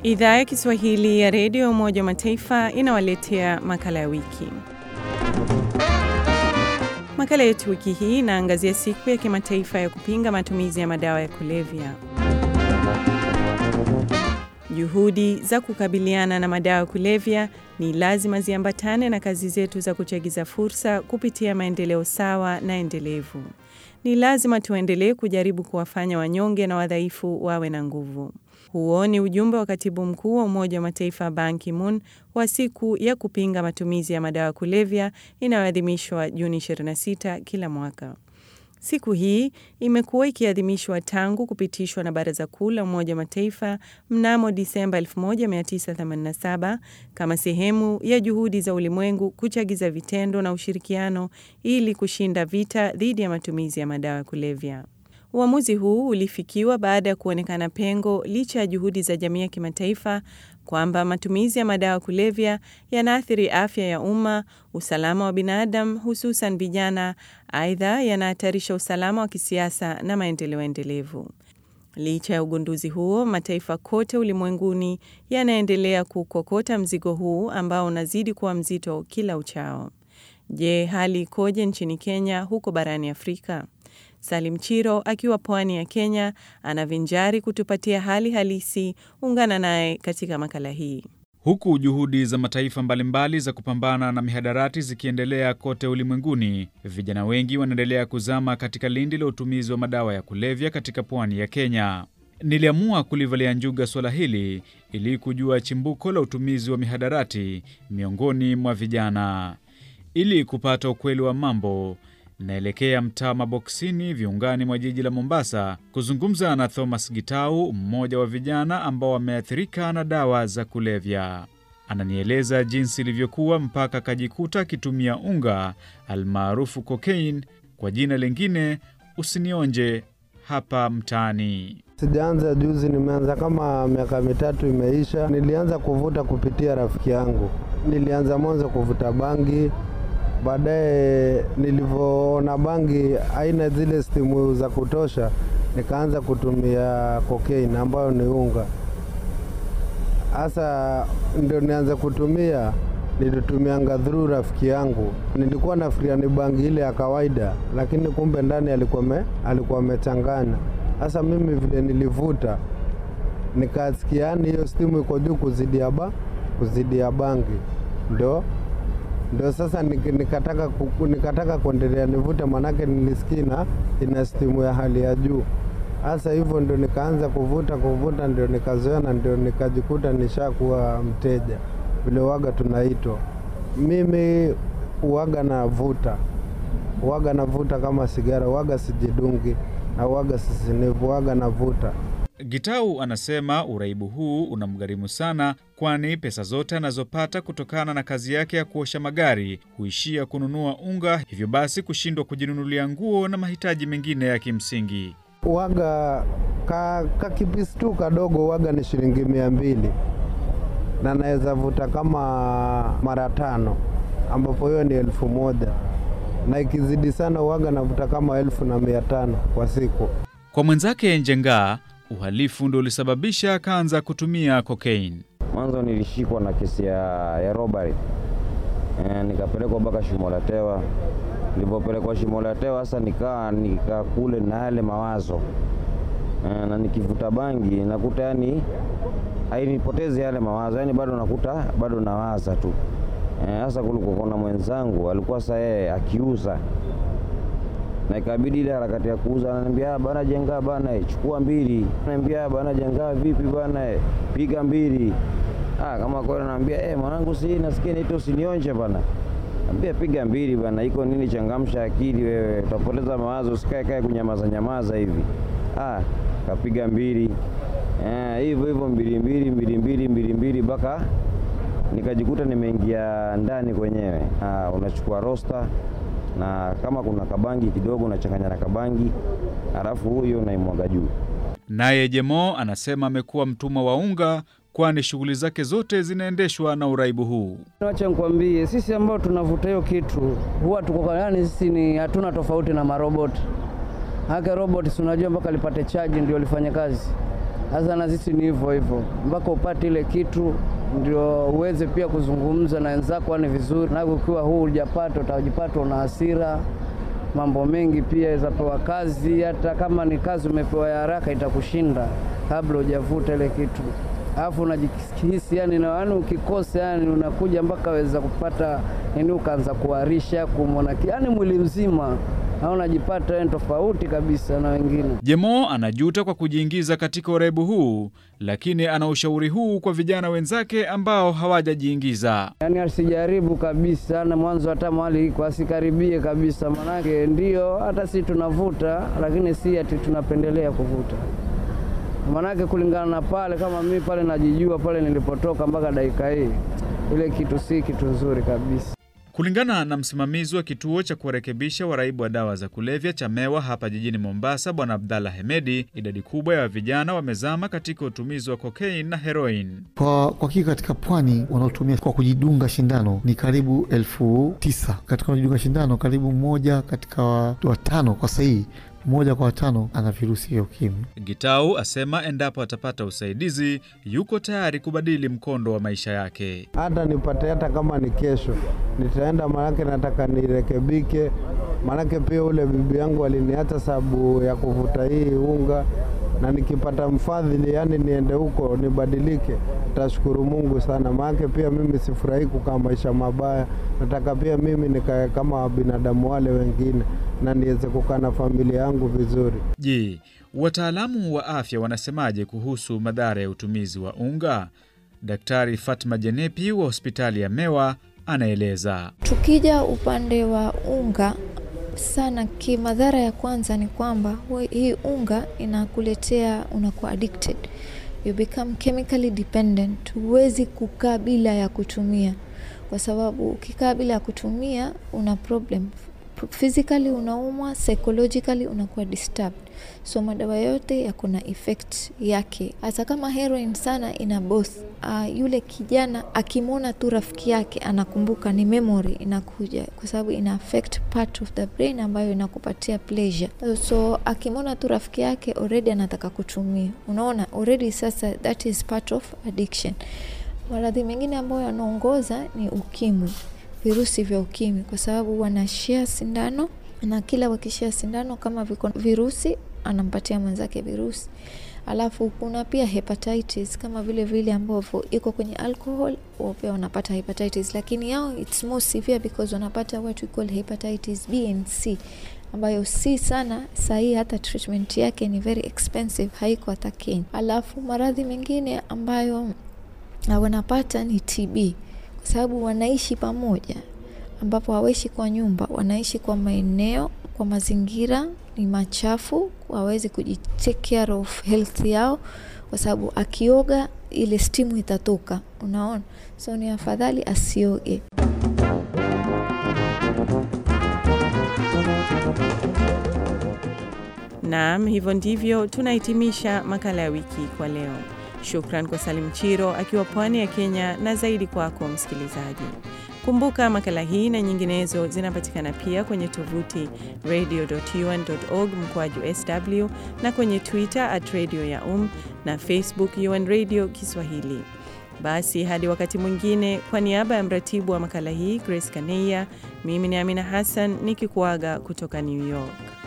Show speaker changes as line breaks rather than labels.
Idhaa ya Kiswahili ya redio ya Umoja wa Mataifa inawaletea makala ya wiki. Makala yetu wiki hii inaangazia siku ya kimataifa ya kupinga matumizi ya madawa ya kulevya. Juhudi za kukabiliana na madawa ya kulevya ni lazima ziambatane na kazi zetu za kuchagiza fursa kupitia maendeleo sawa na endelevu. Ni lazima tuendelee kujaribu kuwafanya wanyonge na wadhaifu wawe na nguvu. Huo ni ujumbe wa katibu mkuu wa Umoja wa Mataifa Ban Ki-moon wa siku ya kupinga matumizi ya madawa ya kulevya inayoadhimishwa Juni 26 kila mwaka. Siku hii imekuwa ikiadhimishwa tangu kupitishwa na Baraza Kuu la Umoja wa Mataifa mnamo Disemba 1987 kama sehemu ya juhudi za ulimwengu kuchagiza vitendo na ushirikiano ili kushinda vita dhidi ya matumizi ya madawa ya kulevya. Uamuzi huu ulifikiwa baada ya kuonekana pengo licha ya juhudi za jamii ya kimataifa kwamba matumizi ya madawa ya kulevya yanaathiri afya ya umma, usalama wa binadamu, hususan vijana. Aidha, yanahatarisha usalama wa kisiasa na maendeleo endelevu. Licha ya ugunduzi huo, mataifa kote ulimwenguni yanaendelea kukokota mzigo huu ambao unazidi kuwa mzito kila uchao. Je, hali ikoje nchini Kenya, huko barani Afrika? Salim Chiro akiwa pwani ya Kenya anavinjari kutupatia hali halisi. Ungana naye katika makala hii.
Huku juhudi za mataifa mbalimbali za kupambana na mihadarati zikiendelea kote ulimwenguni, vijana wengi wanaendelea kuzama katika lindi la utumizi wa madawa ya kulevya katika pwani ya Kenya. Niliamua kulivalia njuga suala hili ili kujua chimbuko la utumizi wa mihadarati miongoni mwa vijana. Ili kupata ukweli wa mambo naelekea mtaa Maboksini, viungani mwa jiji la Mombasa, kuzungumza na Thomas Gitau, mmoja wa vijana ambao wameathirika na dawa za kulevya. Ananieleza jinsi ilivyokuwa mpaka akajikuta akitumia unga almaarufu cocaine, kwa jina lingine usinionje, hapa mtaani.
Sijaanza juzi, nimeanza kama miaka mitatu imeisha. Nilianza kuvuta kupitia rafiki yangu. Nilianza mwanzo kuvuta bangi baadaye nilivyoona bangi haina zile stimu za kutosha, nikaanza kutumia cocaine ambayo ni unga. Hasa ndio nianze kutumia, nilitumianga through rafiki yangu. Nilikuwa nafikiria ni bangi ile ya kawaida, lakini kumbe ndani alikuwa me, alikuwa amechanganya. Hasa mimi vile nilivuta nikasikia, yani hiyo stimu iko juu kuzidi ya ba kuzidi ya bangi, ndio ndio sasa nikataka nikataka kuendelea nivute, manake nilisikia ina stimu ya hali ya juu. Hasa hivyo ndio nikaanza kuvuta kuvuta, ndio nikazoea na ndio nikajikuta nishakuwa mteja vile waga tunaitwa. Mimi uwaga navuta waga navuta kama sigara, waga sijidungi na waga sisinivu, waga navuta.
Gitau anasema uraibu huu unamgharimu sana, kwani pesa zote anazopata kutokana na kazi yake ya kuosha magari huishia kununua unga, hivyo basi kushindwa kujinunulia nguo na mahitaji mengine ya kimsingi.
Waga ka, ka kipisi tu kadogo waga ni shilingi mia mbili na naweza vuta kama mara tano, ambapo hiyo ni elfu moja na ikizidi sana waga navuta kama elfu na mia tano kwa siku.
Kwa mwenzake Njengaa uhalifu ndio ulisababisha akaanza kutumia cocaine.
Mwanzo nilishikwa na kesi ya, ya robbery e, nikapelekwa mpaka Shimolatewa. Nilipopelekwa Shimolatewa sasa nikaa nikakule na yale mawazo e, na nikivuta bangi nakuta yani hainipotezi yale mawazo, yani bado nakuta bado nawaza tu sasa. E, kulikuwa na mwenzangu alikuwa sasa yeye akiuza na ikabidi ile harakati ya kuuza, ananiambia bana, jenga bana, chukua mbili. Ananiambia bana, jenga vipi bana, piga mbili. Ah, kama kweli ananiambia eh, mwanangu, si nasikia nito usinionje bana. Anambia piga mbili bana, iko nini? Changamsha akili wewe, utapoteza mawazo, usikae kae kunyamaza nyamaza hivi. Ah, kapiga mbili eh, hivyo hivyo, mbili mbili mbili mbili mbili mbili mpaka nikajikuta nimeingia ndani kwenyewe. Ah, unachukua rosta na kama kuna kabangi kidogo unachanganya na kabangi, halafu huyo unaimwaga juu.
Naye Jemo anasema amekuwa mtumwa wa unga, kwani shughuli zake zote zinaendeshwa na uraibu huu.
Acha nikwambie, sisi ambao tunavuta hiyo kitu huwa tuko yani, sisi ni hatuna tofauti na maroboti. Hake robot si unajua mpaka lipate chaji ndio lifanye kazi. Sasa na sisi ni hivyo hivyo, mpaka upate ile kitu ndio uweze pia kuzungumza na wenzako, ni vizuri na ukiwa huu hujapata, utajipata una hasira mambo mengi pia izapewa kazi, hata kama ni kazi umepewa ya haraka itakushinda kabla hujavuta ile kitu, alafu unajihisi yani, yani ukikosa yani unakuja mpaka weza kupata yani, ukaanza kuharisha kumwona yani mwili mzima au unajipata yani tofauti kabisa na wengine.
Jemo anajuta kwa kujiingiza katika uraibu huu, lakini ana ushauri huu kwa vijana wenzake ambao hawajajiingiza.
Yani asijaribu kabisa, na mwanzo hata mahali iko asikaribie kabisa, manake ndio hata si tunavuta, lakini si ati tunapendelea kuvuta manake kulingana na pale, kama mimi pale najijua pale nilipotoka mpaka dakika hii, ile kitu si kitu nzuri kabisa.
Kulingana na msimamizi wa kituo cha kuwarekebisha waraibu wa dawa za kulevya cha Mewa hapa jijini Mombasa, Bwana Abdallah Hemedi, idadi kubwa ya vijana wamezama katika utumizi wa kokaini na heroin.
Kwa kwa hakika katika pwani wanaotumia kwa kujidunga shindano ni karibu elfu tisa katika kujidunga shindano, karibu mmoja katika watano kwa sahihi mmoja kwa watano ana virusi vya ukimwi.
Gitau asema endapo atapata usaidizi yuko tayari kubadili mkondo wa maisha yake.
Hata nipate hata kama ni kesho nitaenda, manake nataka nirekebike, manake pia ule bibi yangu aliniacha sababu ya kuvuta hii unga, na nikipata mfadhili, yani niende huko nibadilike, tashukuru Mungu sana, manake pia mimi sifurahi kukaa maisha mabaya. Nataka pia mimi nikae kama binadamu wale wengine na niweze kukaa na familia yangu vizuri.
Je, wataalamu wa afya wanasemaje kuhusu madhara ya utumizi wa unga? Daktari Fatma Jenepi wa hospitali ya Mewa anaeleza.
Tukija upande wa unga sana, kimadhara ya kwanza ni kwamba hii unga inakuletea unakuwa addicted, you become chemically dependent. Huwezi kukaa bila ya kutumia, kwa sababu ukikaa bila ya kutumia una problem physically unaumwa, psychologically unakuwa disturbed. So madawa yote yako na effect yake, hata kama heroin sana ina both. Uh, yule kijana akimwona tu rafiki yake anakumbuka, ni memory inakuja, kwa sababu ina affect part of the brain ambayo inakupatia pleasure. So akimwona tu rafiki yake already anataka kutumia, unaona already, sasa that is part of addiction. Maradhi mengine ambayo yanaongoza ni ukimwi virusi vya ukimwi kwa sababu wanashia sindano na kila wakishia sindano kama viko virusi anampatia mwenzake virusi. Alafu kuna pia hepatitis kama vile vile ambavyo iko kwenye alcohol, wao pia wanapata hepatitis, lakini yao it's more severe because wanapata what we call hepatitis B and C ambayo si sana sahii, hata treatment yake ni very expensive, haiko hata Kenya. Alafu maradhi mengine ambayo wanapata ni TB kwa sababu wanaishi pamoja, ambapo hawaishi kwa nyumba, wanaishi kwa maeneo, kwa mazingira ni machafu, hawawezi kujitake care of health yao, kwa sababu akioga ile stimu itatoka, unaona, so ni afadhali asioge.
Naam, hivyo ndivyo tunahitimisha makala ya wiki kwa leo. Shukran kwa Salim Chiro akiwa pwani ya Kenya na zaidi kwako msikilizaji. Kumbuka makala hii na nyinginezo zinapatikana pia kwenye tovuti radio.un.org mkoaju sw na kwenye Twitter at radio ya um na Facebook UN Radio Kiswahili. Basi hadi wakati mwingine, kwa niaba ya mratibu wa makala hii Grace Kaneya, mimi ni Amina Hassan nikikuaga kutoka New York.